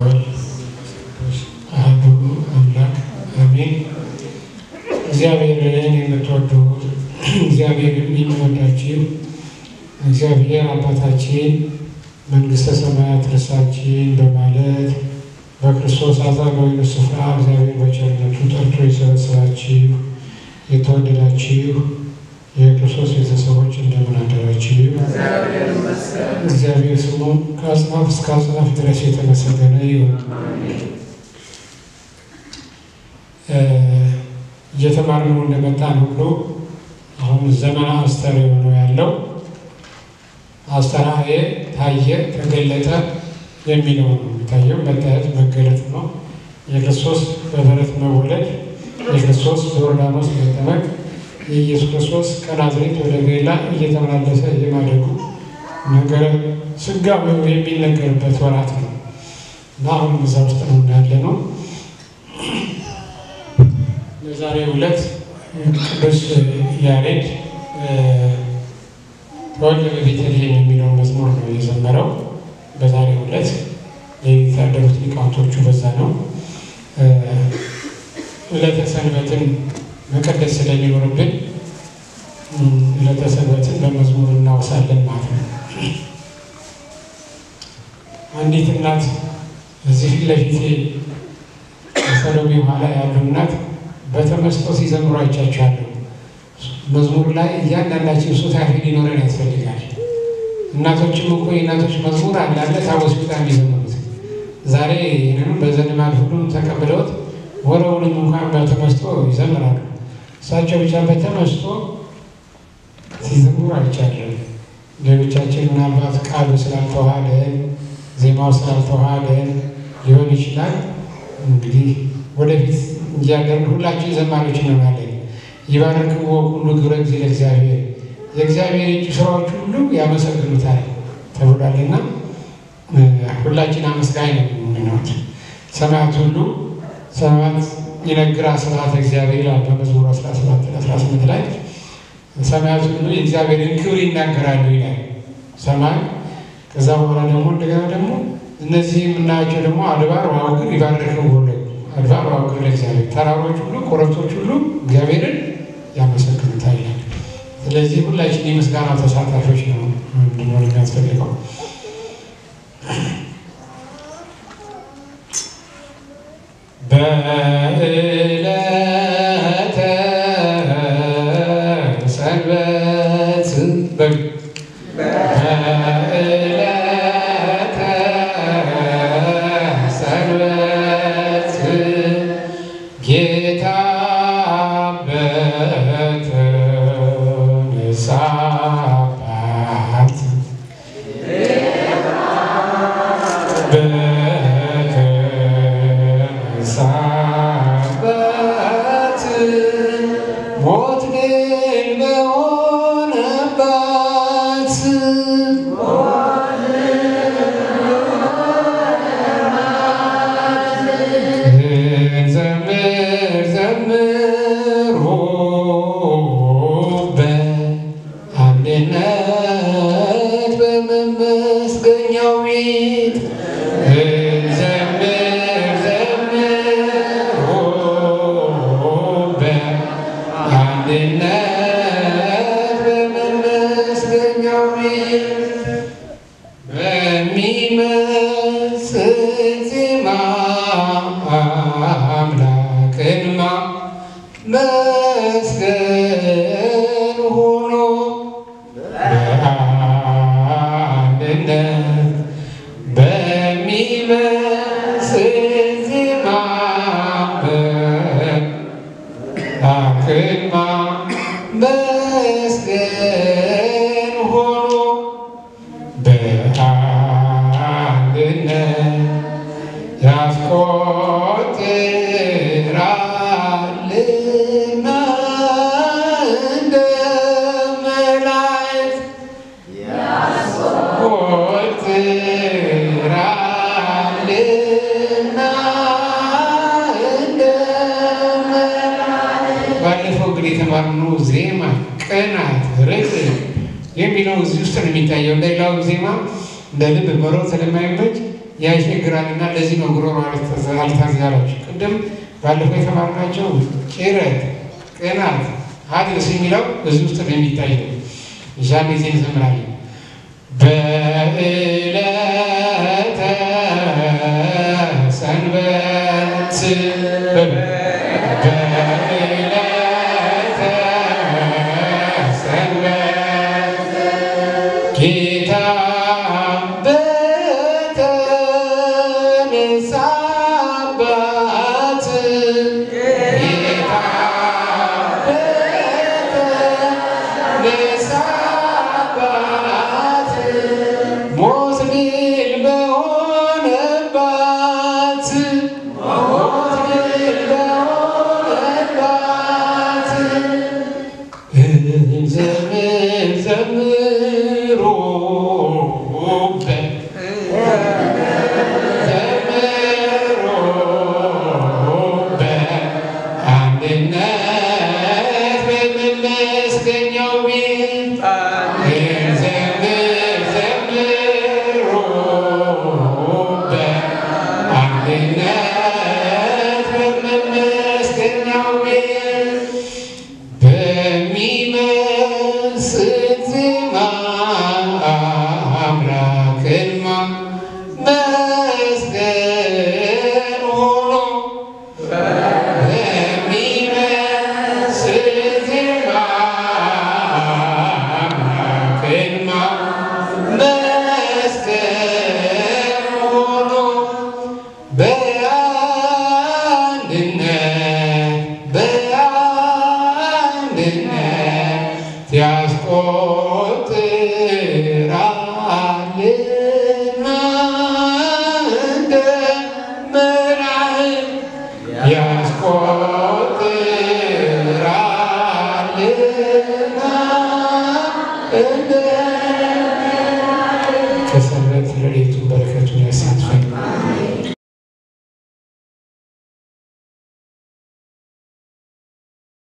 አሐዱ አምላክ አሜን። እግዚአብሔርን የምትወዱ እግዚአብሔርን የሚወዳችሁ እግዚአብሔር አባታችን መንግሥተ ሰማያት ርሳችን በማለት በክርስቶስ አዛጋዊ ስፍራ እግዚአብሔር በቸርነቱ ጠርቶ የሰበሰባችሁ የተወደዳችሁ የክርስቶስ ቤተሰቦች እንደምን አደራችሁ? እግዚአብሔር ስሙ ከአጽናፍ እስከ አጽናፍ ድረስ የተመሰገነ ይሁን። እየተማርነው እንደመጣን ሁሉ አሁን ዘመነ አስተርእዮ ነው ያለው። አስተርእየ ታየ፣ ተገለጠ የሚለው ነው የሚታየው። መታየት መገለጥ ነው። የክርስቶስ በበረት መወለድ፣ የክርስቶስ በዮርዳኖስ መጠመቅ፣ የኢየሱስ ክርስቶስ ከናዝሬት ወደ ገሊላ እየተመላለሰ የማደጉ ነገረ ሥጋዌው የሚነገርበት ወራት ነው እና አሁን እዛ ውስጥ ነው ያለ ነው። በዛሬው ዕለት ቅዱስ ያሬድ ተወልደ በቤተልሔም የሚለውን መዝሙር ነው የዘመረው። በዛሬው ዕለት ሌሊት ያደሩት ሊቃውንቶቹ በዛ ነው። ዕለተ ሰንበትን መቀደስ ስለሚኖርብን ዕለተ ሰንበትን በመዝሙር እናውሳለን ማለት ነው። አንዲት እናት እዚህ ፊት ለፊቴ ሰሎሜ ኋላ ያሉ እናት በተመስጦ ሲዘምሩ አይቻቸዋለሁ። መዝሙር ላይ እያንዳንዳችን ሱታፌ ሊኖረን ያስፈልጋል። እናቶችም እኮ የእናቶች መዝሙር አላለ ታቦስ ቢጣ የሚዘምሩት ዛሬ ይህንንም በዘልማድ ሁሉም ተቀብለውት ወረውንም እንኳን በተመስጦ ይዘምራሉ። እሳቸው ብቻ በተመስጦ ሲዘምሩ አይቻለን። ሌሎቻችን ምናልባት ቃሉ ስላልተዋሃደን ዜማው ስላልተዋሃደን ሊሆን ይችላል። እንግዲህ ወደፊት እያደርን ሁላችን ዘማሪዎች እንሆናለን። ይባርክዎ ሁሉ ግብረ ጊዜ ለእግዚአብሔር የእግዚአብሔር የእጁ ስራዎች ሁሉ ያመሰግኑታል ተብሏልና ሁላችን አመስጋኝ ነው የምንሆት። ሰማያት ሁሉ ሰማያት ይነግራ ስብሐተ እግዚአብሔር ይላል በመዝሙር 17 18 ላይ ሰማያት ሁሉ የእግዚአብሔርን ክብር ይናገራሉ ይላል ሰማይ። ከዛ በኋላ ደግሞ እንደገና ደግሞ እነዚህ የምናያቸው ደግሞ አድባር ወአውግር ይባርክዎ አድባር ወአውግር ለእግዚአብሔር ተራሮች ሁሉ ኮረብቶች ሁሉ እግዚአብሔርን ያመሰግኑታል ይላል። ስለዚህ ሁላችን የምስጋና ተሳታፊዎች ነው እንድንሆን የሚያስፈልገው። በዕለተ ሰንበት በዕለተ ሰንበት ጌታ በተነሳባት በተነሳባት ሞት ድል በሆነባት ዘምር ዘምሩ በአንድነት በመመስገኛው ቤት ዘምር ዘምሩ በአንድነት በመመስገኛው ቤት በሚመስል ዜማ አምላክን ማመስገን ሆኖ በአንድነት በሚመስል ዜማ አምላክን ማመስገን ሆኖ በአንድነት ያስቆጥራልና እንደ መላእክት ያስቆጥራልና እንደ መላእክት ባለፈው እንግዲህ የተማርነው ዜማ፣ ቅናት፣ ርቅ የሚለው እዚህ ውስጥ ነው የሚታየው። ሌላው ዜማ እንደ ልብ መሮጥ ስለማይመች ያስቸግራልና ለዚህ ነው ጉሮሮ አልታዘላችሁ። ቅድም ባለፈው የተማርናቸው ጭረት፣ ቅናት፣ ሀድስ የሚለው እዚህ ውስጥ ነው የሚታየው። እዛን ጊዜ እንዘምራለን። በዕለተ ሰንበት በዕለተ ሰንበት ጌታ በተነሳባት ጌታ በተነሳባት ሞት ድል በሆነባት ሞት ድል በሆነባት እንዘምር ዘምሩበት ዘምሩበት አንድነት በመመስገኛው ቤት እንዘምር ዘምሩበት አንድነት በመመስገኛው ቤት በሚመስል ዜማ አምላክን ማመስገን ሆኖ በሚመስል ዜማ አምላክን ማመስገን ሆኖ በአንድነት በአንድነት ያስቆጥራልና እንደ መላእክት ያስቆጥራልና እንደ